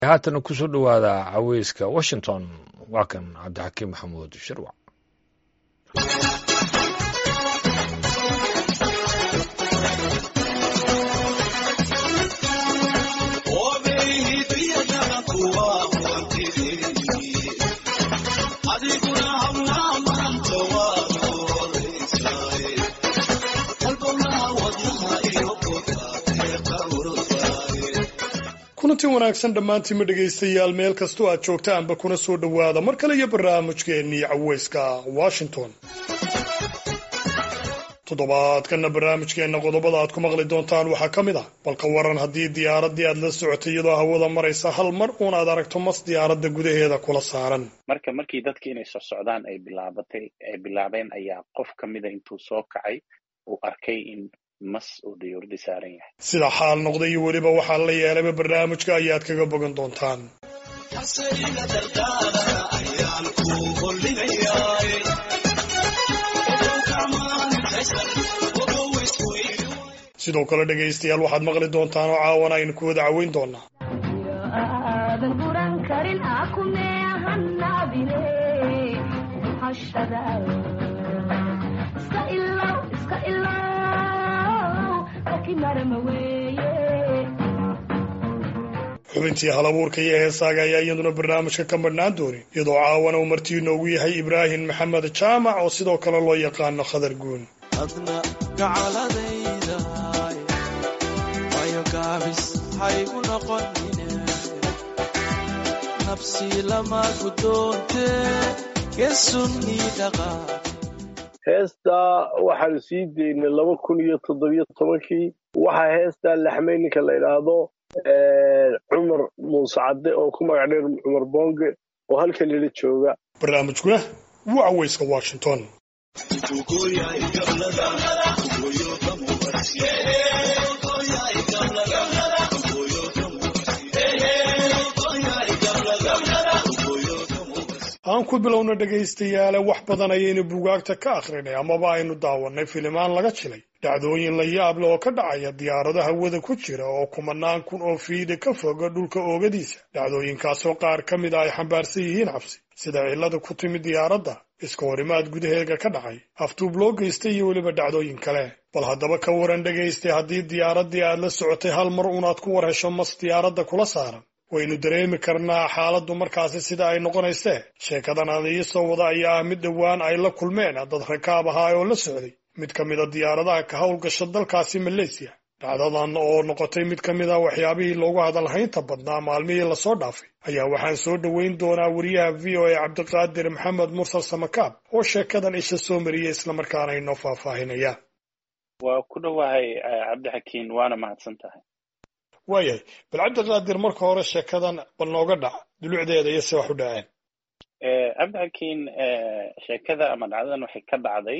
haatana kusoo dhowaada caweyska washington waa kan cabdixakiim maxamuud shirwac kulanti wanaagsan dhammaantiinma dhegaystayaal meel kastoo aad joogtaanba kuna soo dhowaada mar kale iyo barnaamijkeennii caweyska washington toddobaadkanna barnaamijkeenna qodobada aad ku maqli doontaan waxaa ka mid ah balka waran haddii diyaaraddii aad la socotay iyadoo hawada maraysa hal mar uun aad aragto mas diyaaradda gudaheeda kula saaran marka markii dadki inay socsocdaan ay bilaabatay ay bilaabeen ayaa qof ka mida intuu soo kacay uu arkay in mas uu dayuuradi saaran yahay sida xaal noqday iyo weliba waxaa la yeelayba barnaamijka ayaad kaga bogan doontaan sidoo kale dhegaystayaal waxaad maqli doontaan oo caawana aynu ku wada caweyn doonaa xubintii halabuurka iyo heesaaga ayaa iyaduna barnaamijka ka madhnaan doonin iyadoo caawana uu martii inoogu yahay ibraahim maxamed jaamac oo sidoo kale loo yaqaano khadar guun adna gacaladayda wayo gaabis haygu noqonine nabsi lama guddoonte geesunnii dhaqaa heestaa waxaanu sii daynay laba kun iyo toddobiyo tobankii waxaa heestaa laxmay ninka la idhaahdo cumar muuse cadde oo ku magac dheer cumar boonge oo halkan ila jooga barnaamijkuna waa caweyska washington aan ku bilowna dhegaystayaale wax badan ayaynu bugaagta ka akhrinay amaba aynu daawannay filimaan laga jilay dhacdooyin la yaab leh oo ka dhacaya diyaarado hawada ku jira oo kumanaan kun oo fiida ka foga dhulka oogadiisa dhacdooyinkaasoo qaar ka mid a ay xambaarsan yihiin cabsi sida cillada ku timid diyaaradda iska horimaad gudaheega ka dhacay aftuub loo geystay iyo weliba dhacdooyin kale bal haddaba ka waran dhegaystay haddii diyaaraddii aad la socotay hal mar unaad ku war hesho mas diyaaradda kula saaran waynu dareemi karnaa xaaladdu markaasi sida ay noqonaysee sheekadan aan iisoo wada ayaa ah mid dhowaan ay la kulmeen dad rakaab ahaa oo la socday mid ka mida diyaaradaha ka howlgasha dalkaasi maleysiya dhacdadan oo noqotay mid ka mid a waxyaabihii loogu hadalhaynta badnaa maalmihii lasoo dhaafay ayaa waxaan soo dhoweyn doonaa wariyaha v o a cabdiqaadir maxamed mursal samakaab oo sheekadan isha soo mariyay islamarkaana inoo faahfaahinaya waa ku dhowahay cabdixakiin waana mahadsan tahay waayahay bal cabdiqaadir marka hore sheekadan bal nooga dhac dulucdeeda iyo se wax u dhaceen cabdixakiin sheekada ama dhacdadan waxay ka dhacday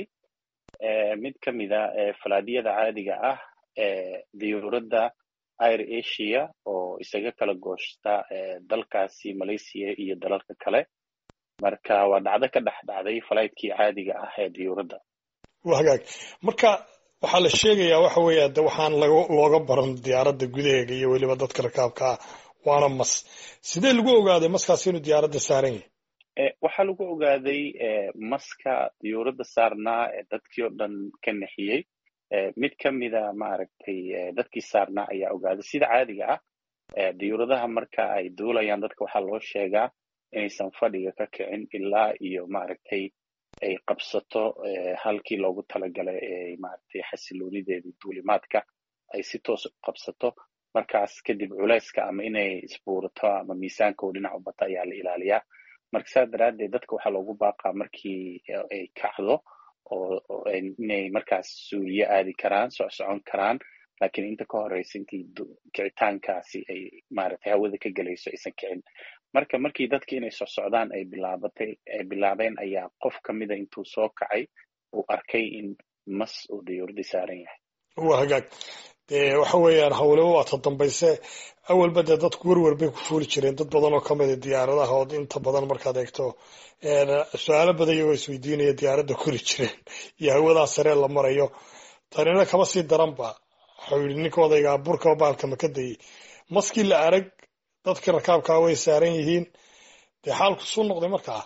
mid ka mida falaadiyada caadiga ah ee diyuuradda air asia oo isaga kala gooshta dalkaasi malaysia iyo dalalka kale marka waa dhacdo ka dhex dhacday falaytkii caadiga ah ee diyuuradda waa hagaag marka waxaa la sheegayaa waxa weeye de waxaan looga baran diyaaradda gudaheega iyo weliba dadka rakaabka ah waana mas sidee lagu ogaaday maskaasi inuu diyaaradda saaran yahay waxaa lagu ogaaday maska diyuuradda saarnaa ee dadkii oo dhan ka nexiyey mid ka mida maaragtay dadkii saarnaa ayaa ogaaday sida caadiga ah diyuuradaha marka ay duulayaan dadka waxaa loo sheegaa inaysan fadhiga ka kicin ilaa iyo maaragtay ay qabsato halkii loogu talagalay ee maaragtay xasiloonideedii duulimaadka ay si toos u qabsato markaas kadib culayska ama inay isbuurato ama miisaanka oo dhinac u bata ayaa la ilaaliyaa marka saas daraaddeed dadka waxaa loogu baaqaa markii ay kacdo oo inay markaas suuriye aadi karaan socsocon karaan laakiin inta ka horeysa intii kicitaankaasi ay maaragtay hawada ka gelayso aysan kicin marka markii dadki inay socsocdaan ay bilaabatay ay bilaabeen ayaa qof ka mida intuu soo kacay uu arkay in mas uu dayuuradi saaran yahay waa hagaag dee waxa weeyaan hawleba waa ta dambayse awalba dee dadku werwer bay ku fuuli jireen dad badan oo ka mida diyaaradaha oo inta badan markaad eegto su-aalo badan iyagoo isweydiinaya diyaaradda kori jireen iyo hawadaa saree la marayo tanina kama sii daranba waxau yidhi ninka odaygaa burkaba baalka maka dayey maskii la arag dadkii rakaabkaa way saaran yihiin dee xaalku suu noqday markaa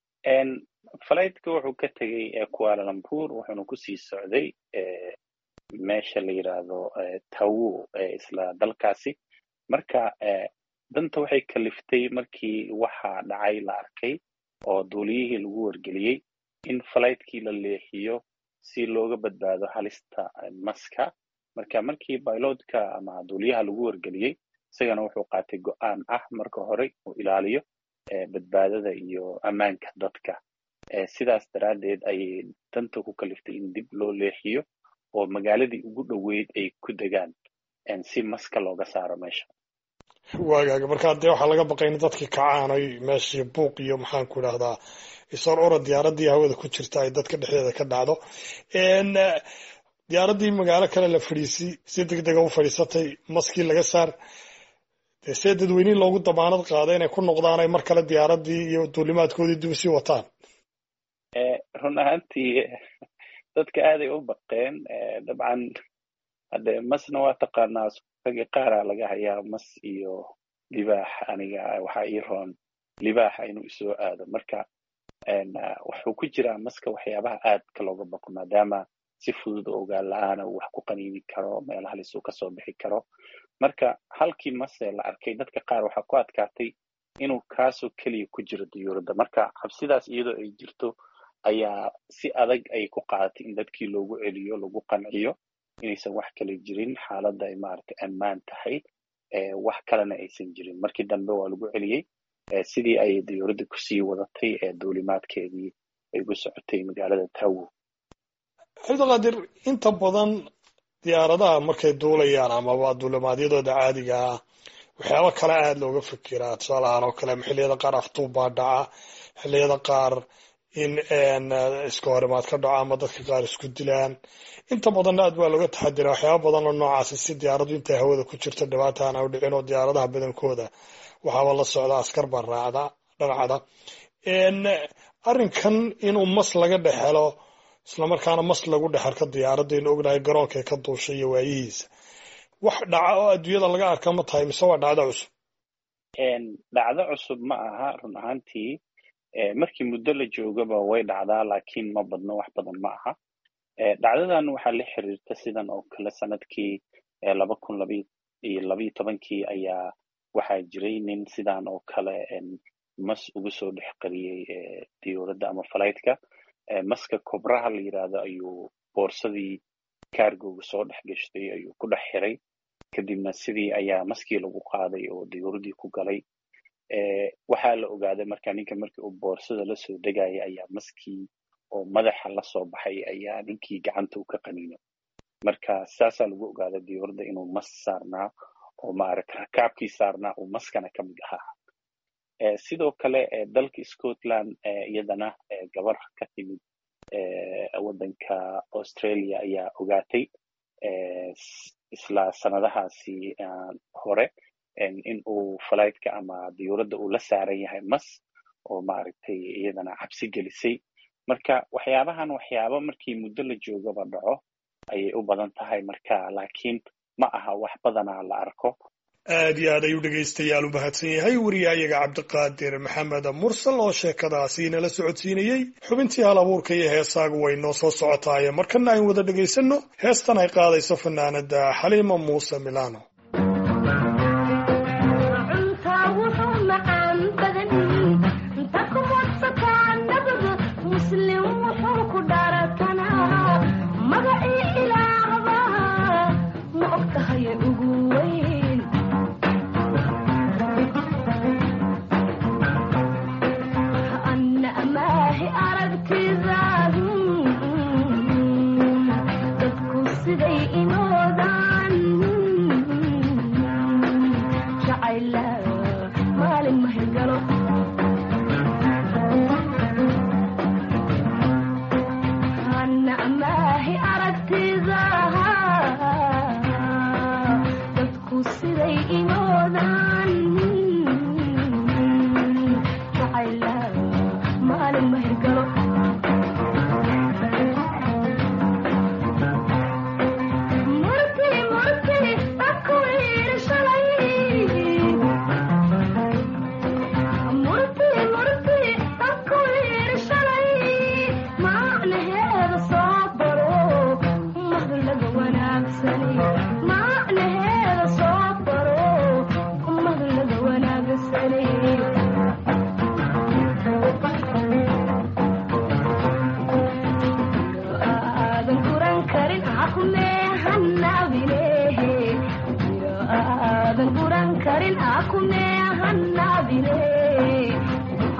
falaytka wuxuu ka tegey kuala lumpur wuxuuna kusii socday meesha la yidhaahdo tawo isla dalkaasi marka danta waxay kaliftay markii waxa dhacay la arkay oo duuliyihii lagu wargeliyey in falaytkii la leexiyo si looga badbaado halista maska marka markii bailotka ama duuliyaha lagu wargeliyey isagana wuxuu qaatay go-aan ah marka hore uu ilaaliyo badbaadada iyo ammaanka dadka sidaas daraaddeed ayay danta ku kaliftay in dib loo leexiyo oo magaaladii ugu dhoweyd ay ku degaan si maska looga saaro meesha waagaaga markaa dee waxaa laga baqay in dadkii kacaanay meeshii buuq iyo maxaanku idhahdaa isor ora diyaaraddii hawada ku jirta ay dadka dhexdeeda ka dhacdo diyaaraddii magaalo kale la fadhiisi si deg dega u fadhiisatay maskii laga saar dee see dadweynihii loogu damaanad qaaday inay ku noqdaan ay mar kale diyaaraddii iyo duulimaadkoodii dib usii wataan run ahaantii dadka aaday u baqeen dabcan hadde masna waa taqaanaa ragii qaara laga hayaa mas iyo libaax aniga waxaa ii roon libaaxa inuu isoo aado marka wuxuu ku jiraa maska waxyaabaha aadka looga baqo maadaama si fudud oo ogaan la-aana uu wax ku qaniini karo meel halis uu kasoo bixi karo marka halkii mase la arkay dadka qaar waxaa ku adkaatay inuu kaasoo keliya ku jiro diyuuradda marka cabsidaas iyadoo ay jirto ayaa si adag ay ku qaadatay in dadkii loogu celiyo lagu qanciyo inaysan wax kale jirin xaaladda ay maaragtay ammaan tahay wax kalena aysan jirin markii dambe waa lagu celiyey sidii ay diyuuradda kusii wadatay ee duulimaadkeedii ay ugu socotay magaalada tawo cabdiqaadir inta badan diyaaradaha markay duulayaan amaba duulimaadyadooda caadiga ah waxyaaba kale aada looga fikiraa tusaalahaan oo kale xilliyada qaar aftuub baa dhaca xilliyada qaar in iska horimaad ka dhaco ama dadka qaar isku dilaan inta badanna aad baa looga taxadira waxyaaba badan oo noocaasi si diyaaraddu intay hawada ku jirto dhibaata aan u dhicin oo diyaaradaha badankooda waxaaba la socda askar baa raacda dhanacda arrinkan inuu mas laga dhex helo islamarkaana mas lagu dhex arko diyaaradaynu ognahay garoonkae ka duushay iyo waayihiisa wax dhaca oo adduunyada laga arka ma tahay mise waa dhacdo cusub dhacdo cusub ma aha run ahaantii markii muddo la joogaba way dhacdaa laakiin ma badno wax badan ma aha dhacdadan waxaa la xiriirta sidan oo kale sanadkii laba kun labiyo labiyo tobankii ayaa waxaa jiray nin sidan oo kale mas ugu soo dhex qariyey diyuuradda ama falaytka maska kobraha la yidhaahdo ayuu boorsadii kaargoga soo dhex gashtay ayuu ku dhex xiray kadibna sidii ayaa maskii lagu qaaday oo diyuuradii ku galay waxaa la ogaaday marka ninka markii uu boorsada lasoo degaya ayaa maskii oo madaxa lasoo baxay ayaa ninkii gacanta u ka qaniino marka saasaa lagu ogaaday diyuuradda inuu mas saarnaa oo maaragta rakaabkii saarnaa uu maskana ka mid ahaa sidoo kale dalka scotland iyadana gabar ka timid waddanka australia ayaa ogaatay isla sanadahaasi hore in uu falaytka ama diyuuradda uu la saaran yahay mas oo maaragtay iyadana cabsi gelisay marka waxyaabahan waxyaaba markii muddo la joogaba dhaco ayay u badan tahay marka laakiin ma aha wax badanaa la arko aad iyo aad ayuu dhegaystayaal u mahadsan yahay wariyahayaga cabdiqaadir maxamed mursal oo sheekadaasi inala socodsiinayey xubintii hal abuurka iyo heesaagu way noo soo socotaaye markana ayn wada dhegaysanno heestan ay qaadayso fanaanada xaliima muuse milano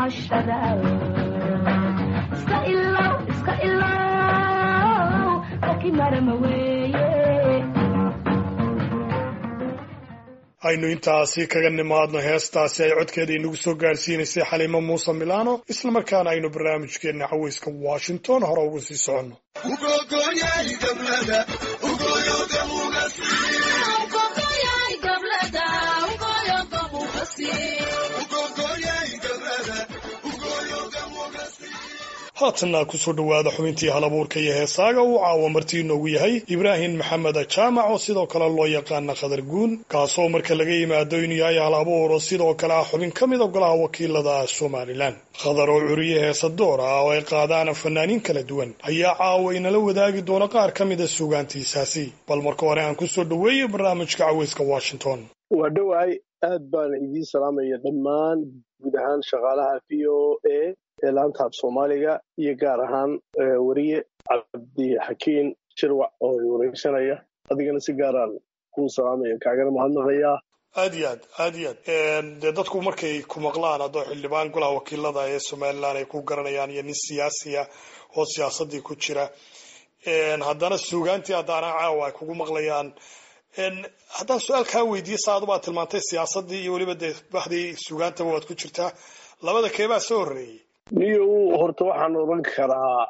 gocashada iska ilow iska ilow laki marama weeye aynu intaasi kaga nimaadno heestaasi ay codkeeda inagu soo gaadhsiinaysay xaliimo muuse milano islamarkaana aynu barnaamijkeenna caweyska washington hore ugu sii soconno haatanna kusoo dhowaada xubintii halabuurka iyo heesaaga uu caawa martii inoogu yahay ibraahim maxamed jaamac oo sidoo kale loo yaqaana khadar guun kaasoo marka laga yimaado inuu yahay halabuur oo sidoo kale ah xubin ka mid a golaha wakiilada somalilan khadar oo curiye heesa door ah oo ay qaadaan fanaaniin kala duwan ayaa caawa inala wadaagi doona qaar ka mida suugaantiisaasi bal marka hore aan kusoo dhoweeyey barnaamijka caweyska washington waa dhowahay aad baan idiin salaamaya dhammaan guud ahaan shaqaalaha v o a ee laanta af soomaaliga iyo gaar ahaan weriye cabdixakiin shirwac oo wareysanaya adigana si gaaraan kuu salaamaya kaagana mahadnaqayaa aad iyo aad aad iyo aad dee dadku markay ku maqlaan haddoo xildhibaan golaha wakiilada ee somalilan ay ku garanayaan iyo nin siyaasiya oo siyaasadii ku jira haddana suugaantii haddaana caawa ay kugu maqlayaan haddaan su-aal kaa weydiiye sa adubaa tilmaantay siyaasadii iyo weliba dee baxdii suugaantaba waad ku jirtaa labada keebaa soo horreeyey niyow horta waxaan odhan karaa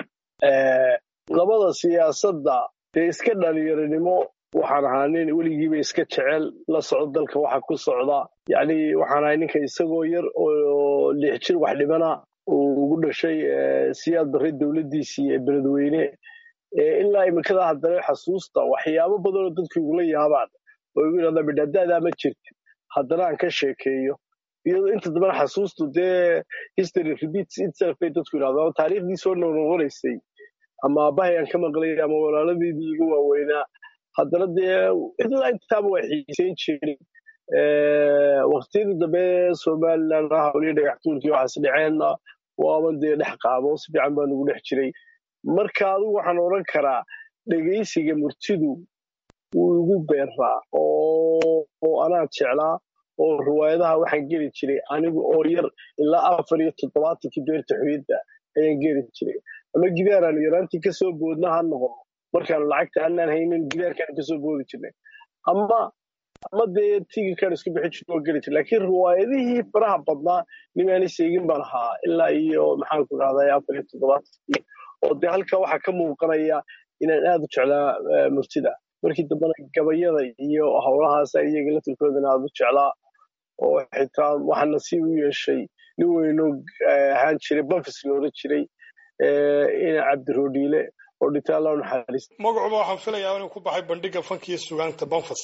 labada siyaasadda dee iska dhalinyaronimo waxaan ahaa nin weligiiba iska jecel la socdo dalka waxa ku socda yacni waxaan ahay ninka isagoo yar oo lix jir wax dhibana uu ugu dhashay siyaad barre dowladdiisii ee beledweyne ilaa iminkada haddana xasuusta waxyaabo badan oo dadku igula yaabaan oo igu yidhahdaa midhadaadaa ma jirtin haddana aan ka sheekeeyo iyadoo inta dambana xasuustu dee history repeats itself bay dadku yidhahdaa taariikhdii soo noqnoqonaysay ama aabbahay aan ka maqlay ama walaaladeedii iga waaweynaa haddana dee ilaa intaaba waa xiiseyn jirin waqtiyadii dambe somaliland ah waliyo dhagaxtuulkii waxaas dhaceenna waaba dee dhex qaabo si fiican baa nugu dhex jiray marka adigu waxaan odhan karaa dhegaysiga murtidu wuu igu beeraa oo anaa jeclaa oo riwaayadaha waxaan geli jiray anigu oo yar ilaa afar iyo toddobaatankii beerta xoyadda ayaan geli jiray ama gidaaraan yaraantii kasoo boodna ha noqon markaan lacagta anaan haynin gidaarkaan kasoo boodi jirnay ama ama dee tigirkaan isku bixi jirna oo geli jiray laakiin riwaayadihii faraha badnaa nimaani seegin baan ahaa ilaa iyo maxaanku dhahday afar iyo toddobaatankii oo dee halkaa waxaa ka muuqanaya inaan aad u jeclaa murtida markii dambena gabayada iyo howlahaasa iyaga laftirkoodana aad u jeclaa oo xitaa waxaa nasiib u yeeshay nin weyno ahaan jiray banfis loola jiray ina cabdiroodhiile oo dhinta alla naxariista magacuba waxaan filayaa inuu ku baxay bandhiga fankiiyo sugaanta banfas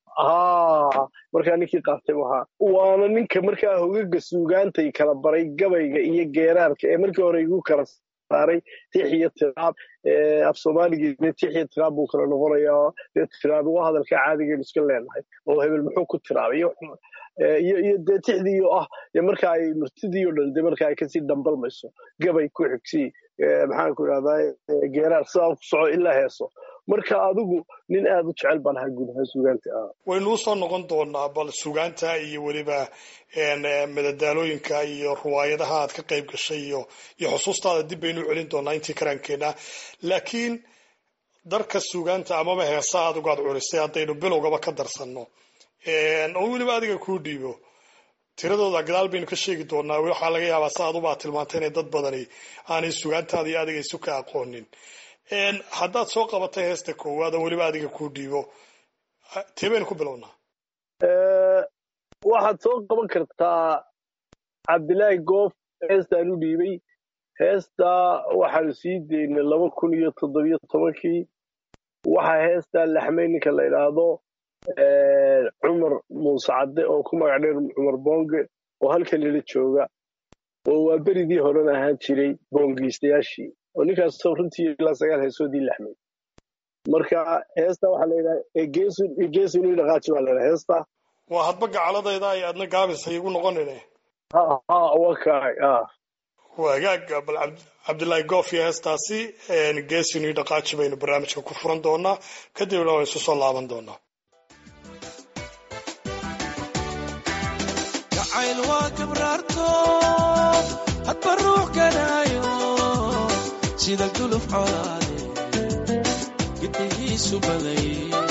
ha markaa ninkii qaatay ahaa waana ninka markaa hogaga suugaantay kala baray gabayga iyo geeraarka ee markii hore igu kala saaray tix iyo tiraab af soomaaligeedna tix iyo tiraab buu kala noqonayaa dee tiraab waa hadalka caadigeenu iska leenahay oo hebel muxuu ku tiraabay iyo iyo dee tixdiiyo ah dee marka ay murtidiiyo dhan dee marka ay kasii dambalmayso gabay ku xigsii maxaanku idhahdaa geeraar sidaa ku soco ilaa heeso marka adigu nin aad u jecel baan ahaa guud ahaan suugaanta ah waynuu soo noqon doonaa bal suugaanta iyo weliba madadaalooyinka iyo riwaayadaha aad ka qayb gashay iyo iyo xusuustaada dib baynu celin doonaa intii karaankeena laakiin darka suugaanta amaba heesaha adigu aad culisay haddaynu bilowgaba ka darsanno oo weliba adiga kuu dhiibo tiradooda gadaal baynu ka sheegi doonaa waxaa laga yaabaa sa adubaa tilmaantay inay dad badani aanay sugaantaada iyo adiga isu ka aqoonin haddaad soo qabatay heesta koowaad oo weliba adiga kuu dhiibo tee baynu ku bilownaa waxaad soo qaban kartaa cabdilaahi goof heestaan u dhiibay heestaa waxaanu sii daynay laba kun iyo toddobiyo tobankii waxaa heestaa laxmay ninka la idhaahdo cumar muuse cadde oo ku magac dheer cumar boonge oo halkan lila jooga oo waa beridii horena ahaan jiray boongiistayaashii oo ninkaasoo runtii ilaa sagaal heesoodii laxmay marka heesta waxaa la yidhaha egeesun ii dhaqaaji baa la yidhaha heesta waa hadba gacaladayda ay adna gaabis igu noqonine ha ha waa kaay ah wagaag bal cabdillaahi goof iyo heestaasi geesin ii dhaqaaji baynu barnaamijka ku furan doonaa kadibna waan isu soo laaban doonaa jacayl waa kabraarto sida guluf colaade gidigiisu baday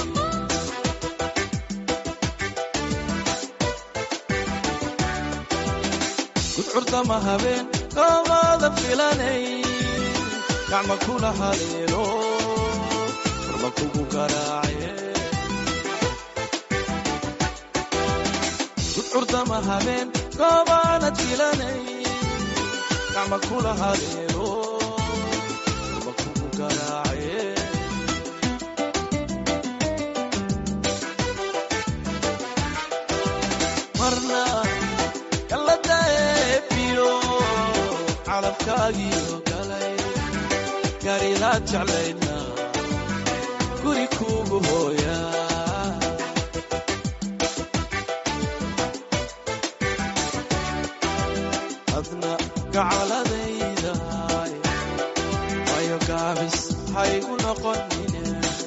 gudcurdama habeen koomaada filanay gacma kula haleelo furma kugu garaace gudcurdama habeen koomaanad filanay gacma kula haleelo furma kugu garaace marna kaladaebiyo calabkaagiyo galay garidaad jeclaydna guri kuugu hooya adna gacaladayda wayo gaabis haygu noqonine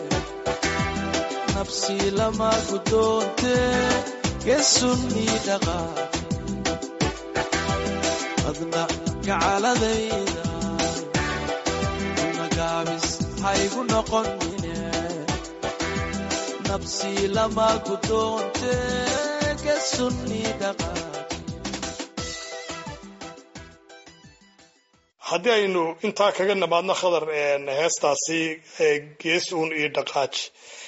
nabsi lama gudoonte gesunii dhaqaa adna gacaladayda una gaabis haygu noqonine nabsi lama gudoonte gesunii dhaqaa haddii aynu intaa kaga nimaadno khadar heestaasi gees uun iyo dhaqaaj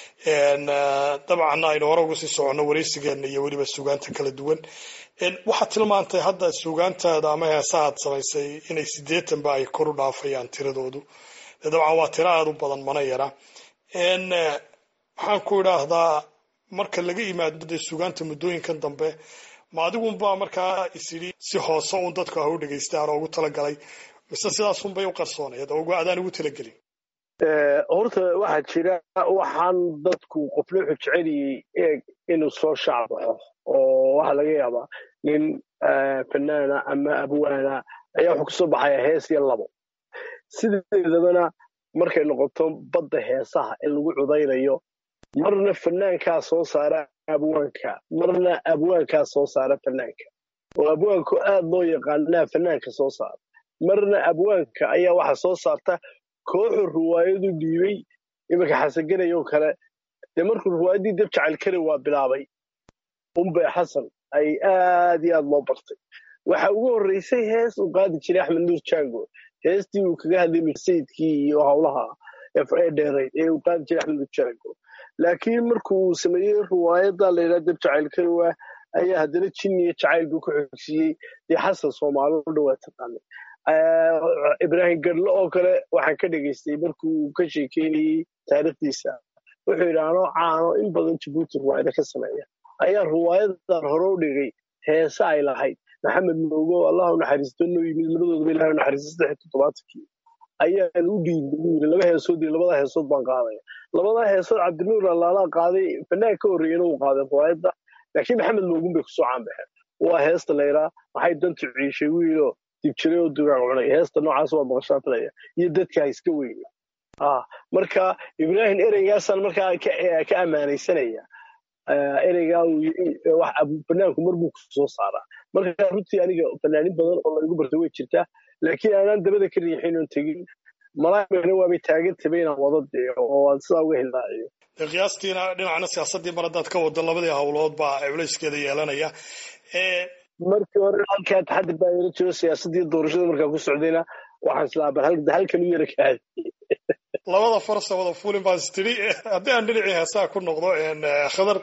dabcan aynu hore uga sii soconno waraysigeena iyo weliba sugaanta kala duwan waxaad tilmaantay hadda sugaantaada ama heesahaad samaysay inay sideetanba ay kor u dhaafayaan tiradoodu dabcan waa tiro aada u badan mana yara waxaan ku idhaahdaa marka laga yimaado dee sugaanta muddooyinkan dambe ma adigunbaa markaa isidhi si hoose uun dadku ah u dhegaystaan oo ugu talagalay mise sidaasunbay u qarsoonayd oo adaan ugu talagelin horta waxaa jira waxaan dadku qofna wuxuu jeceliyey eeg inuu soo shaacbaxo oo waxaa laga yaabaa nin fanaana ama abwaana ayaa wuxuu kasoo baxaya hees iyo labo sideedabana markay noqoto badda heesaha ee lagu cudaynayo marna fanaankaa soo saara abwaanka marna abwaankaa soo saara fanaanka oo abwaanku aad loo yaqaanaa fanaanka soo saara marna abwaanka ayaa waxa soo saarta kooxu ruwaayadu dhiibay iminka xasanganayoo kale dee markuu ruwaayaddii dab jacayl kari waa bilaabay umbe xasan ay aad iyo aad loo bartay waxa ugu horreysay hees uu qaadi jiray axmed nuur jango heestii uu kaga hadlay sayidkii iyo howlaha ee dheerayd ee uu qaadi jiray axmed nuur jango laakiin markuu sameeyey ruwaayadda la yidhaha dab jacayl kari waa ayaa haddana jinniya jacayl buu ku xogsiiyey dee xasan soomaali u dhawaa taqaanay ibraahim gadlo oo kale waxaan ka dhegaystay markuu ka sheekeynayey taariikhdiisa wuxuu yidhi anoo caano in badan jabuuti ruwaayada ka sameeya ayaa ruwaayadan hore u dhigay heese ay lahayd maxamed moogo allah u naxariisto noo yimid labadoodaba ilahay u naxariisto saddex toddobaatankii ayaan u dhiibay buu yidhi laba heesood iyo labada heesood baan qaadaya labadaa heesood cabdinuur allaalaa qaaday fanaan ka horreeyena uu qaaday ruwaayadda laakiin maxamed moogun bay kusoo caanbaxeen waa heesta layraa maxay dantu ciishay wiilo dibjiray oo dugaag cunay heesta noocaas waa maqashaa filaya iyo dadka iska weyna marka ibraahim ereygaasaan markaa ka ammaanaysanaya ereygaa fanaanku marbuu ku soo saaraa marka runtii aniga fanaanin badan oo laygu bartay way jirtaa laakiin aanaan dabada ka riixin oon tegin malaamana waabay taagan tabay inaan wada dee oo aan sidaa uga hildaaciyo qiyaastiina dhinacna siyaasaddii mar haddaad ka wado labadii howlood baa culayskeeda yeelanaya markii hore halkaa taxadir baa yara jiro siyaasaddii doorashada markaa ku socdayna waxaan islaa bal halkan u yara kaadi labada farsa wada fulin baan istiri haddii aan dhinacii heesaha ku noqdo khadar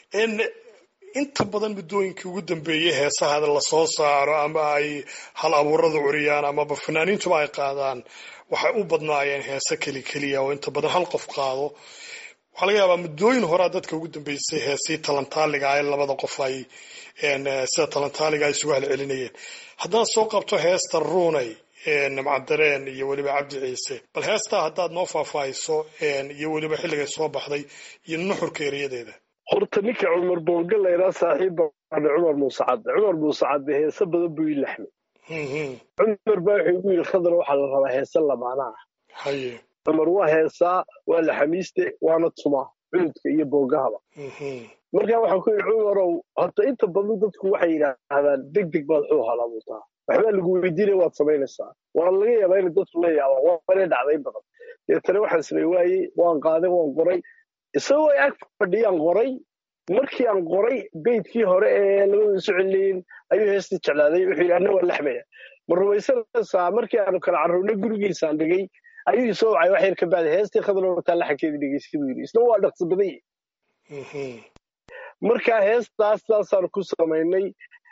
inta badan muddooyinkii ugu dambeeyey heesaha lasoo saaro ama ay hal abuurada curiyaan amaba fanaaniintuba ay qaadaan waxay u badnaayeen heese keli keliya oo inta badan hal qof qaado waxaa laga yaabaa muddooyin horaa dadka ugu dambeysay heesii talantaaliga ee labada qof ay sida talantaaliga ay isugu halcelinayeen haddaan soo qabto heesta ruunay nimcadareen iyo weliba cabdi ciise bal heestaa haddaad noo faahfaahiso iyo weliba xilligay soo baxday iyo nuxurka erayadeeda horta ninka cumar boonga layraa saaxiib baana cumar muuse cadde cumar muuse cadde heese badan buu ii laxmay cumar baa wuxuu igu yidhi khadar waxaa la rabaa heese lamaana ah haye cumar waa heesaa waa laxamiiste waana tumaa cududka iyo boogahaba markaa waxaan ku yidhi cumarow horta inta badan dadku waxay yidhaahdaan deg deg baad xuu halabutaa waxbaa lagu weydiinaya waad samaynaysaa waa laga yaabaa inay dadku la yaabaan waana dhacday badan deetana waxaan samey waayey waan qaaday waan qoray isagoo ag fadhiyaan qoray markii aan qoray beydkii hore ee labada isu celinayin ayuu heestii jeclaaday wuxuu yidhi anna waa laxmaya ma rumaysanaysaa markii aanu kala carruurnay gurigiisaan dhigay ayuu isoo wacay wax yar ka bacdi heestii khadar wataa laxankeedii dhegeystay buu yidhi isna waa dhaqso badan yahay marka heestaas saasaan ku samaynay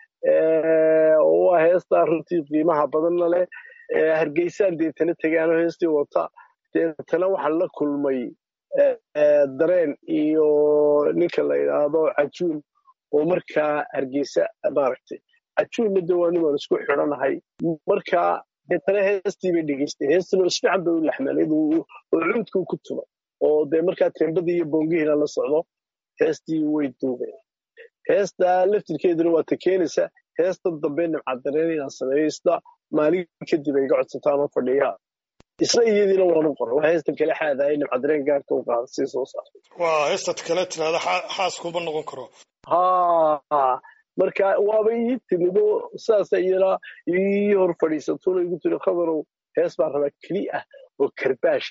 waa heestaa runtii qiimaha badanna leh hargeysaan deetana tegaanoo heestii wata deetana waxaan la kulmay dareen iyo ninka la yidhaahdo cajuun oo markaa hargeysa maaragtay cajuunna de waa nimaan isku xidhanahay markaa deetana heestii bay dhegeystay heestana isfiican bay u laxmaleed oo cuudkuu ku tumay oo dee markaa tembadii iyo boongihiina la socdo heestii way duubeen heestaa laftirkeeduna waa ta keenaysa heestan dambe nimcadareen inaan sameeyo isna maalin kadib ay iga codsataan oo fadhiyaa isna iyadiina waanu qoray waa heestan kale xaadahay nimcadareen gaarka u qaada sii soo saartay waa heestad kale tiraada xaas kuma noqon karo ha marka waaba ii timido saasa iyana ii hor fadhiisatuna igu tiri khadarow hees baan rabaa keli ah oo karbaasha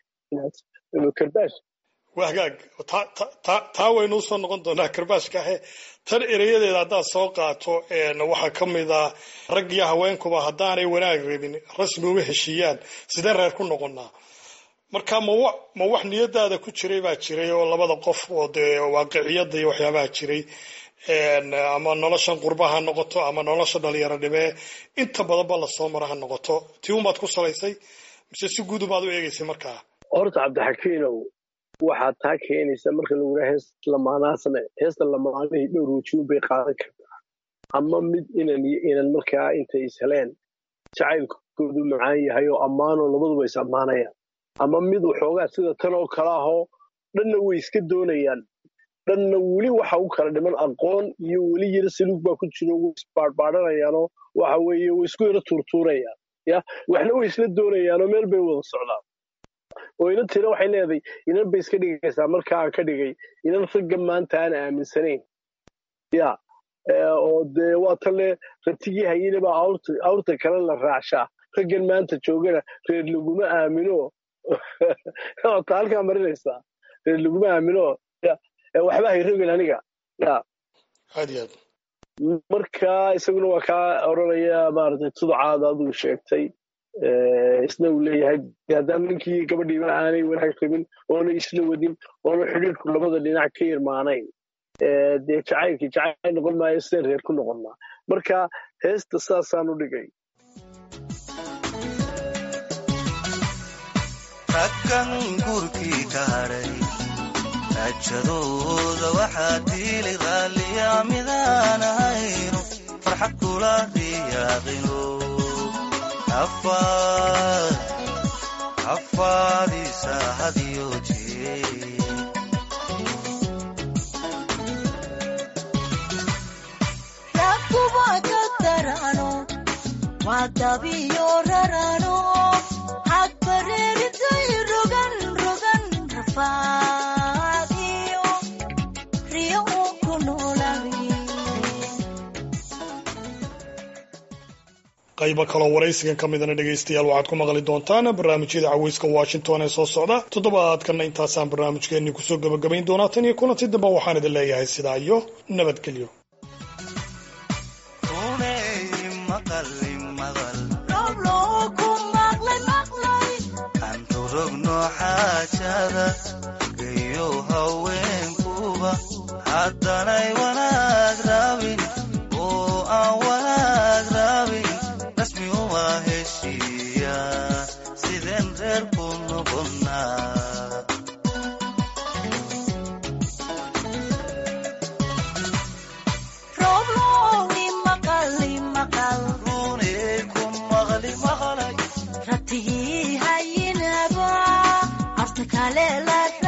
karbaash waa hagaag taa waynu usoo noqon doonaa karbaashka ahe tan erayadeeda haddaad soo qaato waxaa ka mid a rag iyo haweenkuba haddaanay wanaag rabin rasmi uma heshiiyaan sideen reer ku noqonnaa marka ma wax niyadaada ku jiray baa jiray oo labada qof oo dee waaqiciyada iyo waxyaabaha jiray ama noloshan qurba ha noqoto ama nolosha dhalinyarodhimee inta badanba lasoo maro ha noqoto tii unbaad ku salaysay mise si guud ubaad u eegaysay markaa horta cabdixakiinow waxaad taa keenaysa marka lagu yidhaha hees lamaanaa same heesta lamaanihii dhowr wajiun bay qaadan kartaa ama mid inan iyo inan markaa intay is heleen jacaylkoodu macaan yahay oo ammaanoo labaduba is ammaanayaan ama mid waxoogaa sida tan oo kale ahoo dhanna way iska doonayaan dhanna weli waxa u kala dhiman aqoon iyo weli yaro saluug baa ku jiro way isbaadhbaadhanayaanoo waxa weeye way isku yaro tuurtuurayaan ya waxna way isla doonayaanoo meel bay wada socdaan oo inan tira waxay leedahay inan bay iska dhigaysaa marka aan ka dhigay inan ragga maanta aan aaminsanayn ya oo dee waa tale ratigii hayine baa awrta kale la raacshaa raggan maanta joogana reer laguma aamino ta halkaa marinaysaa reer laguma aamino waxba hay rogin aniga ya aad iyo aad marka isaguna waa kaa odranaya maaragtay tuducaada aduu sheegtay isna uu leeyahay haddaan ninkii gabadhiiba aanay wanaag rabin oona isla wadin oona xidhiirku labada dhinac ka irmaanayn dee jacaylkii jacayl noqon maayo sideen reer ku noqonnaa marka heesta saasaan u dhigay raggan guurkii ka hadhay rajadooda waxaa diilay raalliya midaan ahayno farxad kula riyaaqino afaadiisa hadiyo jee rakuba ka darano waa dabiyo rarano hadbareeritay rogan rogan rafaadiyo riyo uu ku noolaay qaybo kaloo waraysigan ka midana dhegaystayaal waxaad ku maqli doontaan barnaamijyada caweyska washington ee soo socda toddobaadkanna intaasaan barnaamijkeenii kusoo gebagabayn doonaa tan iyo kulanti damba waxaan idin leeyahay sidaa iyo nabadgelyo runay maqali maqal robloo ku maqlay maqlay antu rogno xaajada gayo haweenkuba haddanay wanaag rabin oo aan wanaag rabin rasmi uma heshiiya sideen reer ku noqonnaa robloo i maqali maqal runay ku maqli maqlay ratigii hayinaba arta kale la